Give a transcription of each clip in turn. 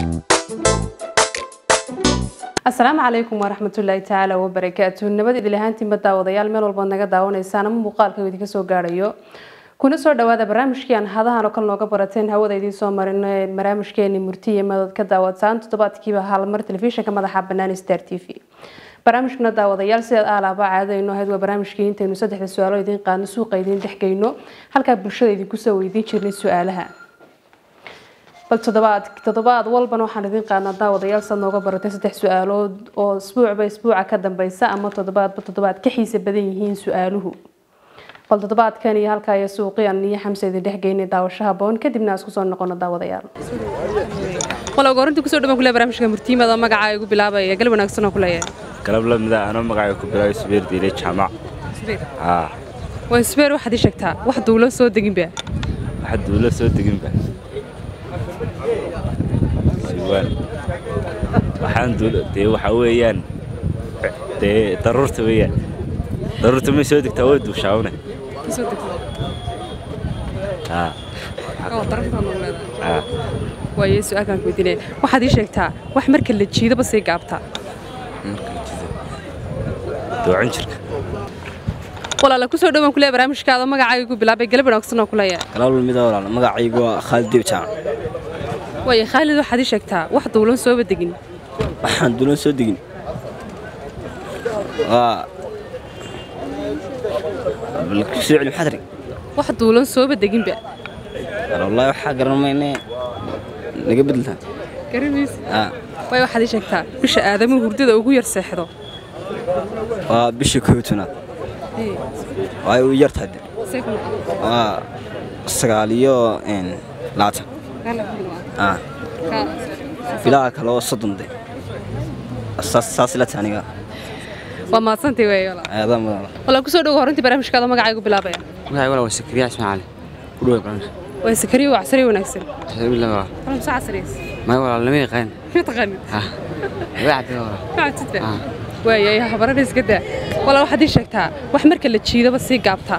asalaamu calaykum waraxmatullaahi tacaala wabarakaatu nabad idil ahaantiinba daawadayaal meel walbaad naga daawanaysaan ama muuqaalka idinka soo gaarayo kuna soo dhawaada barnaamijkii aan hadahan oo kale nooga barateen hawada idiin soo marino ee barnaamijkeeni murtiya madad ka daawataan toddobaadkiiba halmar telefishinka madaxa banaan star t v barnaamijkuna daawadayaal sidaad aalaaba caadadayno ahayd waa barnaamijkii intaynu saddexda su-aalo idiin qaadno suuqa idiin dhexgeyno halkaa bulshada idinku soo weydiin jirnay su-aalaha bal toddobaad toddobaad walbana waxaan idiin qaadnaa daawadayaal saad nooga baratay saddex su-aalood oo isbuucba isbuuca ka dambeysa ama toddobaadba toddobaad ka xiisa badan yihiin su-aaluhu bal toddobaadkan iyo halkaa iyo suuqiyan iyo xamse idin dhexgeynay daawashaha boon kadibna aan isku soo noqono daawadayaal wala gorinta kusoo dhawaan kule barnaamijka murtiimada magacaa igu bilaabaya gal wanaagsan oo kuleeyahay galab lamida anoo magacay ku bilaabay subeer diile jaamac haa waa isbeer waxaad ii sheegtaa wax duulo soo deginba waxa duulo soo deginba siwaan waxaan duulo dee waxaa weeyaan dee daruurta weeyaan daruurta may soo degtaa way duushaawne haa haa waaye su-aalkaan ku weydiinaya waxaad ii sheegtaa wax marka la jiidaba sii gaabtaa doocan jirka walaala kusoo dhawaan kule barnaamijkaada magacaaga igu bilaabay galab wanaagsan oo kuleeyahay galab lamida walaal magacaygu waa khaalid diib jaamac waaye khaalid waxaad ii sheegtaa wax duulan sooba degin waxaan duulan soo degin waa balkusoo celi maxaad rig wax duulan sooba deginba wallaahi waxaa garan mayne naga bedeltaa garamiis haa waaye waxaad ii sheegtaa bisha aadamuhu hurdada ugu yar seexdo waa bishii koob iyo tobnaad waayo u yar tahay de waa sagaal iyo een, labaatan haa bilaha kale oo soddon de saas saas ila tahay aniga waa mahadsantay wey walaal aadaa mudan walaal kusoo dhawo horintii barnaamijkaada magacaa igu bilaabaya magacay walaal waa sakariya ismaaciil ku dhawaad barnaamij waa sakariyo waa casriyo wanaagsan alxamdulilah walaal walaal saa casriyeys maya walaal lama yaqaan ma taqaanid ha laga cabida walaal macatidba Ah. waayay habarana iska daa walaal waxaad ii sheegtaa wax marka la jiidaba sii gaabtaa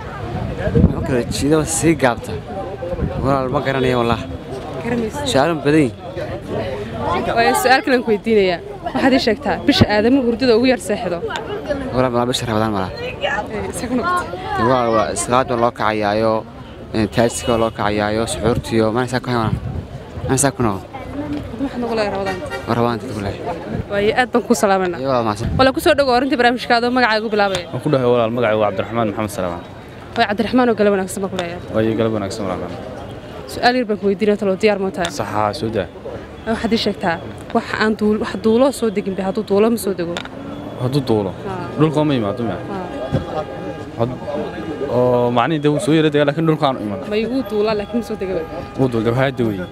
ma kala jiidaba sii gaabta walaal ma garanaya wallah garamaysa su-aalan badan yihin waayo su-aal kalen ku weydiinayaa waxaad ii sheegtaa bisha aadamuhu hurdada ugu yar seexdo walaal malaa bisha rabadaan malaa isagu noqotay dee walaal waa islaada loo kacayaayo taajika loo kacayaayo suxuurtiyo mana saa ku hay walaal mana saa ku noqon maxaad noqo leeyahay rabadaanta war rabadaan dadku leeyahay waayo aad baan kuu salaamayna iyo walaal maasan walaal kusoo dhawo horintii barnaamijkaada magacaa igu bilaabaya waan ku dhahay walaal magacay waa cabdiraxmaan maxamed salamaan waayo cabdiraxmaan oo gale wanaagsan baa ku leeyahay waayo galab wanaagsan walaal su-aal yar baan ku weydiinaya taloo diyaar moo tahay saxaa soo daa waxaad ii sheegtaa wax aan duul wax duuloo soo degin ba hadduu duulo ma soo dego hadduu duulo dhulka ma imaado miya Had- oo macnihii dee wuu soo yara degaa laakiin dhulka aanu iman ma iguu duulaa laakiin ma soo degaba wuu duulgab haada weeye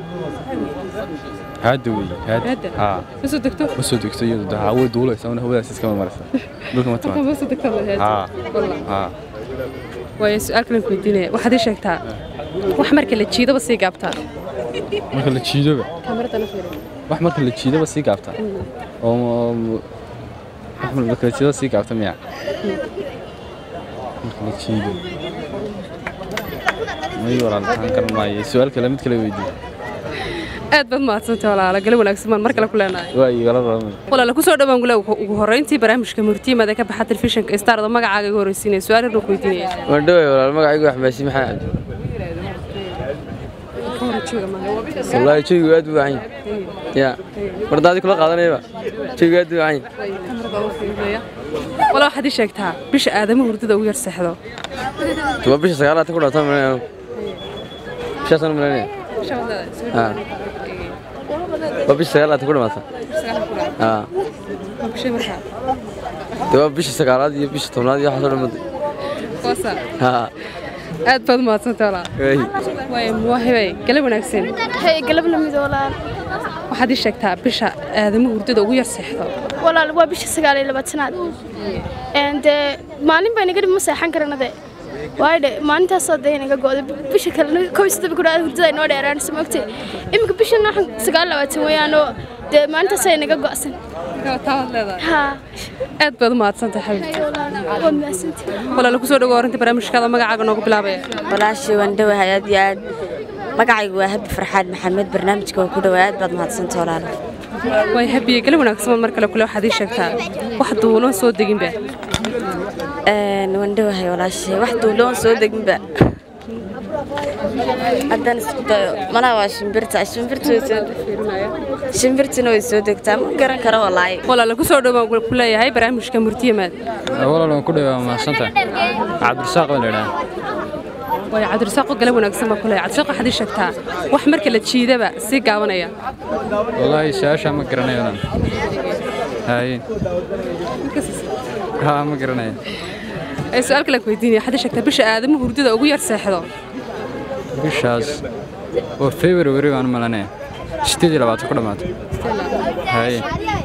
haada weeye haada Haada? haa ma soo degto ma soo degto iyadu de haa way duulaysaa una hawadaas iskama maraysa dhulka ma Marka timaado ma soo degtaa ma haa Wallah. haa waayo su-aal kalen ku weydiinaya waxaad ii sheegtaa wax marka la jiidaba sii gaabtaa marka la jiidoba kaamirada fiiri wax marka la jiidoba sii gaabta oo wax marka la jiidoba sii gaabta miya marka la jiido may walaal taan garan maayo su-aal kale mid kale weydiiyo aad baad mahadsantay walaala gale wanaagsan baan mar kale ku leenahay waa igala rabamay walaala kusoo dhawaan gule ugu horreyntii barnaamijka murtiimada ka baxa telefishinka starda magacaaga igu horreysiinaya su-aal yarna ku weydiinaya waan dhaway walaal magacaygu waxmaasi maxaa wallaahi jawigu aad u wacan ya mar daadi kula qaadanayaba jawigu aad u wacan wala waxaad ii sheegtaa bisha aadamuhu hurdada ugu yar seexdo waa bisha sagaalaad ku dhawata malanaya bishaasaan malanaya Ah. waa bisha sagaalaad ku dhamaata haa dee waa bisha sagaalaad iyo bisha tobnaad iyo waxaasoo dhammaday haa aad baad mahadsantay walaa waay waayo muwaahibay gale wanaagsan Hey, galab lamid walaal waxaad ii sheegtaa bisha aadamuhu hurdada ugu yar seexdo walaal waa bisha sagaal iyo labaatanaad Een, dee maalin baa inaga dhib ma seexan karana de waayo de maalintaasoo dee inaga go'day bisha kalena kow iyo soddon ku dhawaad hurdada inoo dheeraanayso maogtay iminka bishan waxaan sagaal iyo labaatan weeyaanoo dee maalintaasoo inaga go'san haa aad baad u mahadsantahay xabiibti waa mahadsantihi walaala kusoo dhawo horinta barnaamijkaada magacaaga noogu bilaabaya walaashii waan dhawahay aad iyo aad magacaygu waa habi farxaan maxamed barnaamijka waa ku dhawaa aad baad mahadsanta walaal way habiye gala wanaagsan mar kale kule waxaad ii sheegtaa wax duuloon soo deginba waan dhawahay walaashay wax duuloon soo deginba haddaan isku dayo malaha waa shimbirta shimbirta way soo shimbirtina way soo degtaa ma garan karo walaahi walaala ku soo dhowaan ku leeyahay barnaamijka murtiyamaad walaal waan ku dhawaa mahadsantahay cabdirasaaq baan la idhaha way cabdirasaaqo gala wanaagsan baa ku leeyahay cabdirasaaq waxaad ii sheegtaa wax marka la jiidaba sii gaabanaya wallaahi su-aashaa ma garanayo lan haye haa ma garanayo ee su-aal kale ku weydiinaya waxaad ii sheegtaa bisha aadamu hurdada ugu yar seexdo bishaas waa february baan u malanaya sideed iyo labaatan ku dhammaatay haye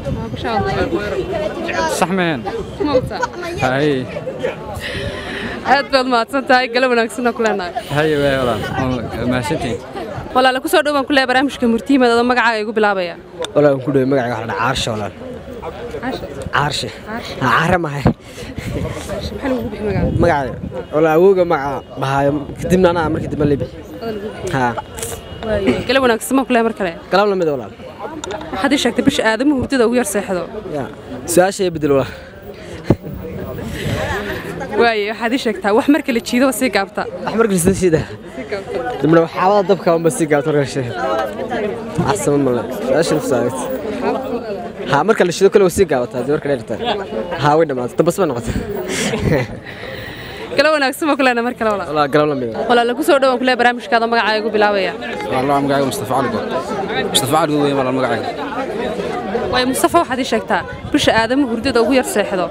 sax mehen haye aad baad mahadsan tahay gala wanaagsan oo ku leenahay haye waay walaal waa mahadsantihin walaala ku soo dhowaan ku leeyahay barnaamijka murtiyamaad adoo magacaaga igu bilaabaya walaal waan ku dhaway magacayga waxaa la dhahaa caarshe walaal caarshe Ha, caare mahay maxaa lagu bixi magaca magacayga walaal awowga magaca bahaayo kadibna anaa markii dambe la bixi haa waaye gala wanaagsan baa ku leeyahay mar kale galab lamid walaal waxaad ii sheegtay bisha aadamu hurdada ugu yar seexdo ya su-aasha bedel walaal waaye waxaad ii sheegtaa wax marka la jiido sii gaabta wax markii sida sida dibna waxaabada dabka unba sii gaabto markaa casama male su-aasha nafsa aragti haa marka la shido kale waa sii gaabataa dib marka dheerta haa way dhammaatay dambas bay noqotay gala wanaagsan baa ku leenahay mar kale walaal walaal galab lamid walaala ku soo dhowaan ku leeyahay barnaamijkaada magacaaga igu bilaabaya والله magacayga mustafa cali good mustafa cali good weeye walaal magacayga waaye mustafa waxaad ii sheegtaa bisha aadamu hurdada ugu yar seexdo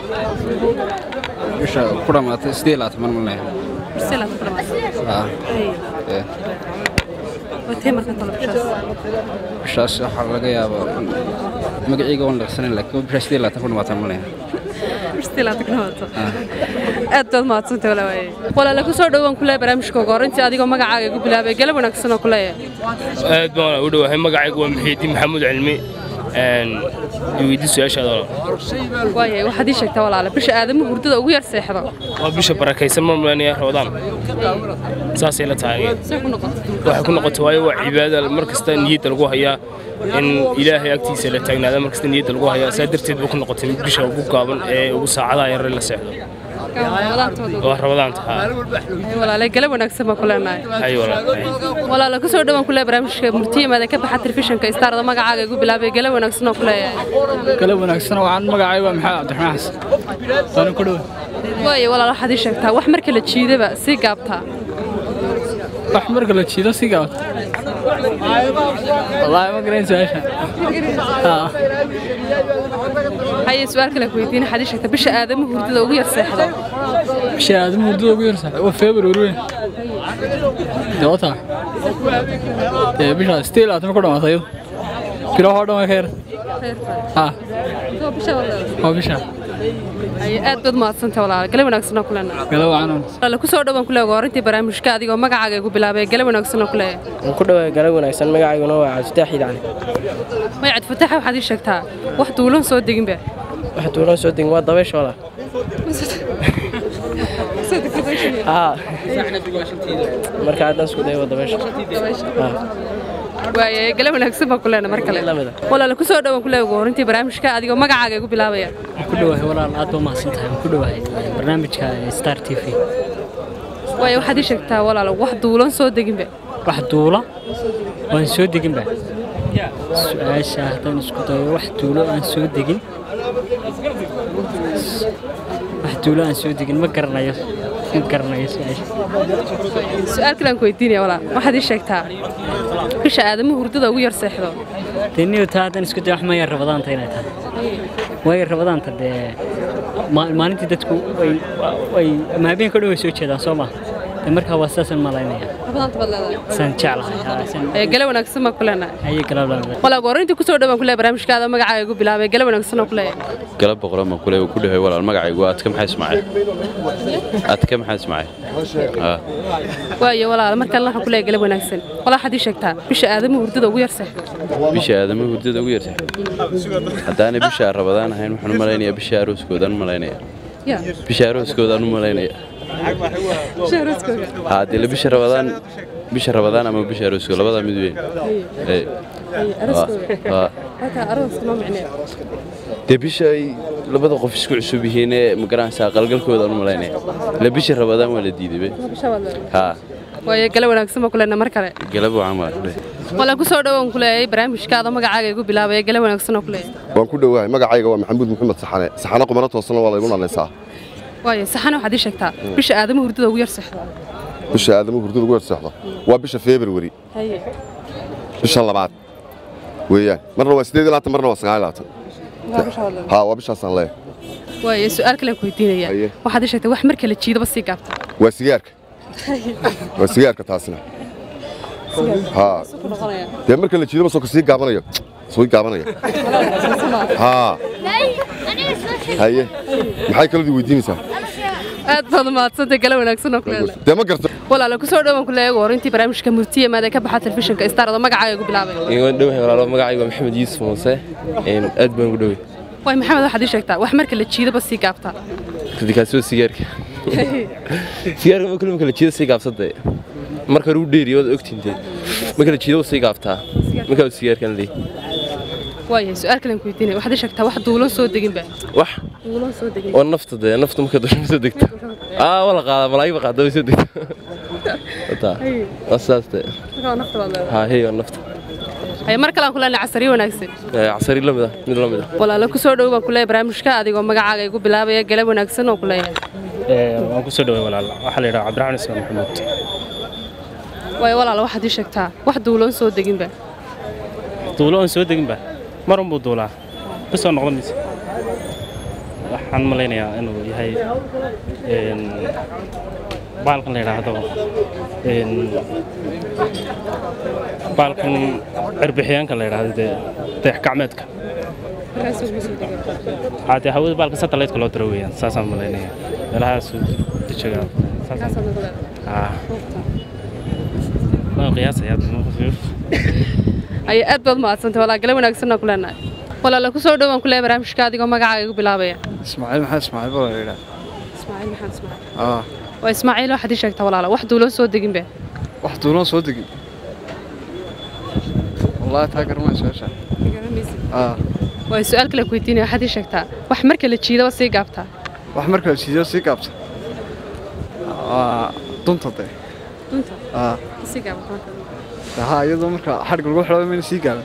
bisha ku dhammaatay sideed iyo labaatan mar malaya bisila ku dhamaatay haa ee watee marka talo bishaas bishaas waxaa laga yaabaa magacayga waan dhaqsanayn laakiin bisha sideed iyo labaatan ku dhammaatan malaya bisila tagnawato aad baad mahadsantay walaa waaye walaala ku soo dhowaan ku leeyahay barnaamijka ugu horreyntii adigoo magacaaga igu bilaabay gala wanaagsan oo ku leeyahay aad baan u dhowahay magacaygu waa muxiidiin maxamuud cilmi weydi su-aashaada walaal waaye waxaad ii sheegtaa walaala bisha aadamu hurdada ugu yar seexdo waa bisha barakaysan ma mulanaya ramadaan saasay la tahay see ku noqotay waxay ku noqotay waayo waa cibaada mar kasta niyadda lagu hayaa in ilaahay agtiisa la taagnaada mar kasta niyadda lagu hayaa saa darteed buu ku noqotay mid bisha ugu gaaban ee ugu saacadaha yare la seexdo waa ramadaan tahaa walaalay gala wanaagsan baan ku leenahay hay walaal hay. walaala ku soo dhowaan ku leeyahay barnaamijka murtiyamaada ka baxa telefishinka istaarada magacaaga igu bilaabay gala wanaagsan oo ku leeyahay kala wanaagsan waxaan magacayga waa maxamed cabdiraxmaan xasan waana ku dhow waaye walaal waxaad ii sheegtaa wax marka la jiidaba sii gaabtaa wax marka la jiido si gaabta wallaahi ma garayn su-aasha haa haye su-aal kale ku weydiin waxaad ii sheegtaa bisha aadamu hurdada ugu yar seexdo bisha aadama muddada ugu yarsa waa february weyn dee wata dee bisha sideed iyo labaatan ku dhamaatay iyadu bilahoo dhan way ka yar haa waa bisha haye aad baad mahadsantay walaal gala wanaagsan oo ku leenahay gala wacan walaala ku soo dhowaan ku leeyahay horintii barnaamijka adigoo magacaaga igu bilaabay gala wanaagsan oo ku leeyahay waan ku dhawaay galab wanaagsan magacayguna waa cabdifitaax iidacli magacad fataxa waxaad ii sheegtaa wax duulan soo deginba wax duulan soo degin waa dabaysha walaa haa marka haddaan isku dayo waa dabaysha haa waaye gala wanaagsan baan ku leenahay mar kale walaala ku soo dhowaan ku leeyahay horintii barnaamijka adigoo magacaaga igu bilaabaya ku dhawahay walaal aad baa mahadsan tahay ku dhawahay barnaamijka star t v waaye waxaad ii sheegtaa walaal wax duulan soo deginba wax duula waan soo deginba su-aasha haddaan isku dayo wax duulo aan soo degin wax duulo aan soo degin ma garanayo ma garanayo su-aasha su-aal kale aan ku weydiinaya walaal waxaad ii sheegtaa bisha aadamu hurdada ugu yar seexdo dee niyo taa haddaan isku dayo wax ma yar rabadaanta inay tahay waayo rabadaanta dee ma- maalintii dadku way way ama habeenka dhan way soo jeedaan soo ma dee markaa waa sidaasaan malaynaya rabadaanta baad leedahay saan jeclahay haa, saan- ee gala wanaagsan baan ku leenahay ayay galablaan walaal horintii ku soo dhowaan ku leeyahay barnaamijkaada magacaaga igu bilaabay gala wanaagsan oo ku leeyahay galab boqoran baan kule ku dhahay walaal magacaygu adka maxaa ismaaciil adka maxaa ismaaciil haa waayo walaal markaan waxaan ku leeyahay gala wanaagsan walaal waxaad ii sheegtaa bisha aadamu hurdada ugu yar seexdo bisha aadama hurdada ugu yartay haddaanay bisha rabadaan ahayn waxaan u malaynayaa bisha arooskoodaan u malaynaya ya bisha arooskoodaan u malaynaya bisha arooskooda haa dee la bisha rabadaan bisha rabadaan ama bisha arooska labadaa mid weyn Ee, waa- dee bisha ay labada qof isku cusub yihiin ee magaranaysaa qalgalkooda aan u malaynaya ila bisha rabadaan waa la diiday be haa waayo gale wanaagsan baa kulena mar kale galab wacan baa kule wala ku soo dhawaan kuleeyay barnaamijkaada magacaaga igu bilaabaya gale wanaagsan oo kuleeyay waan ku dhowahay magacayga waa maxamuud maxamed saxane saxane qumano toosana waa laygu nalaysaa waayo saxana waxaad ii sheegtaa bisha aadama hurdada ugu yar seexda bisha aadamu hurdada ugu horseexdo waa bisha february haye bisha labaad weeyaan marna waa sideed iyo labaatan marna waa sagaal iyo labaatan haa waa bishaasaan leeyahay waayo su-aal kale aan ku weydiinaya Haye. waxaad ii sheegtay wax marka la jiidaba sii gaabta waa sigaarka waa sigaarka taasina haa dee marka la jiidaba soo sii gaabanayo soo gaabanayo haa haye maxay kaladu weydiinaysaa aad baad umahadsantay gale wanaagsan oo kuleedahay dee ma garto walaala ku soo dhawaan kuleeyay war intii barnaamijka murtiye maada ka baxa telefishinka star oo magacaaga igu bilaabaya waan dhowahay walaalo magacayga waa maxamed yuusuf muuse Een, aad baan ugu dhoway waay maxamed waxaad ii sheegtaa wax marka la jiidaba sii gaabta kadib kaasi waa sigaarka sigaarka ma kulma kala jiida sii gaabsada marka hore u dheeriyo waad ogtintee ma kala jiida sii gaabtaa markaa sigaarkan leeyahay waayahay su-aal kale aan ku weydiinaya waxaad ii sheegtaa wax duulan soo deginba wax duulan soo degin oo nafta dee nafta marka dusha soo degto aa wala qaada malaayiba qaada way soo degto wataa waa sidaas dee markaa nafta baad leedahay haa hey waa nafta haye mar kale aan kuleenay casariyo wanaagsan Ee, casari la mid ah mid la mid ah walaala ku soo dhow baan kuleeyahay barnaamijka adigoo magacaaga igu bilaabaya gale wanaagsan oo kuleeyahay waan ku soo dhaway walaal waxaa la yidhaha cabdiraxmaan ismaan maxamuud waayo walaala waxaad ii sheegtaa wax duulan soo deginba duulo oon soo deginba mar unbuu duulaa bis oo noqda mise waxaan malaynayaa inuu yahay een, baalkan la yidhaahdo een, baalkan cirbixiyaanka la yidhaahdo dee dayax gacmeedka waxaa dee hawada baalka satellite-ka loo diro weeyaan saasaan malaynaya meelahaasuu dejigaa Ah. waan qiyaasayaa aye aad baad umahadsantay walaa gale wanaagsan oo kuleenahay walaala ku soo dhow baan kuleeyahay barnaamijka adigoo magacaaga igu bilaabaya ismaaciil maxaa ismaaciil baa la yidhaa ismaaciil maxamed ismaaciil aa waa ismaaciil waxaad ii sheegtaa walaala wax duulan soo deginba wax duulan soo degin wallaahi taa garmaa su-aasha aa waa su-aal kale ku weydiinaya waxaad ii sheegtaa wax marka la jiidaba sii gaabtaa wax marka la siiyo sii gaabta waa dunta dee dunta aa sii gaabata haa iyadoo marka xadhig lagu xidho mayna sii gaaban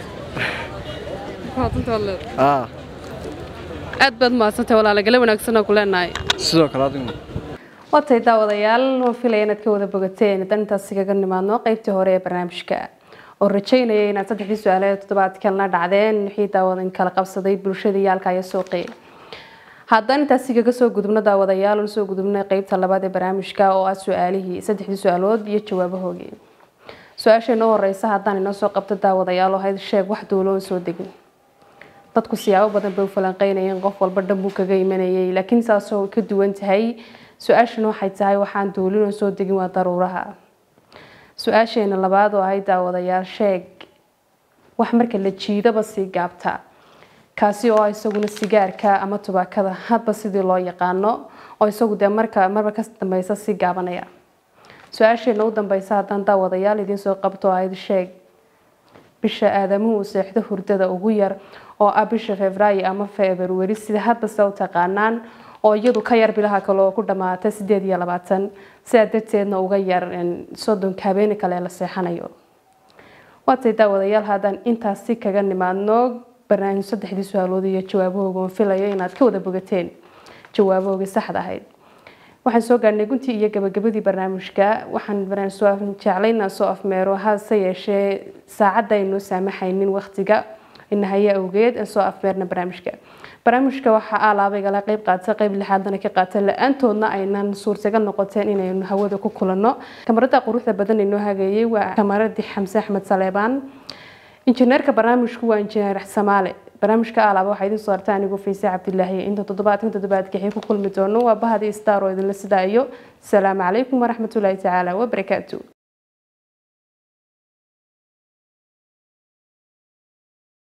waa dunta walaal aa aad baad umahadsantay walaala gale wanaagsan oo kuleenahay sidoo kale adigu watay daawadayaal waan filaya inaad ka wada bogateen dan intaas kaga nimaadno qaybtii hore ee barnaamijka oo rajaynaya inaad saddexdii su-aaleed toddobaadkan la dhacdeen wixii daawada in kala qabsaday bulshada iyo halka iyo suuqii haddaan intaasi kaga soo gudubno daawadayaal oon soo gudubnay qaybta labaad ee barnaamijka oo ah su-aalihii saddexdii su-aalood iyo jawaabahoogii su-aasha inoo horeysa haddaan inoo soo qabto daawadayaal oo ahayd sheeg wax duulo oo soo degin dadku siyaabo badan bay u falanqeynayeen qof walba dhan buu kaga imanayay laakiin saasoo ka duwan tahay su-aashana waxay tahay waxaan duulin oo soo degin waa daruuraha su-aasheena labaad oo ahayd daawadayaal sheeg wax marka la jiidaba sii gaabta kaasi oo ah isaguna sigaarka ama tubaakada hadba sidii loo yaqaano oo isagu dee marka marba ka dambeysa sii gaabanaya su-aasheena u dambeysa haddaan daawadayaal idiin soo qabto oo ahayd sheeg bisha aadamuhu uu seexdo hurdada ugu yar oo ah bisha febraayo ama februari sida hadbase u taqaanaan oo iyadu ka yar bilaha kale oo ku dhamaata sideed iyo labaatan sidaa darteedna uga yar soddonka habeeni kale la seexanayo waatay daawadayaal haddaan intaasi kaga nimaadno barnaamij saddexdii su-aalood iyo jawaabahooga oon filayo inaad ka wada bogateen jawaabahoogii saxda ahayd waxaan soo gaarhnay guntii iyo gabagabadii barnaamijka waxaan jeclaynaa soo afmeero hase yeeshee saacadda aynoo saamaxaynin waqtiga inahaya awgeed aan soo afmeerna barnaamijka barnaamijka waxaa alaabaygala qeyb qaata qeyb lixaadana ka qaata la-aantoodna aynan suurtagal noqoteen inaynu hawada ku kulanno kamarada quruxda badan inoo hageeyey waa kamaradii xamse axmed saleebaan injineerka barnaamijku waa injineer samaale barnaamijka alaaba waxaa idin soo harta anigu fayse cabdilaahi inta toddobaadkan toddobaadkixii ku kulmi doono waa bahadii star oo idinla sidaa iyo asalaamu calaykum waraxmatullaahi tacaala wabarakaatu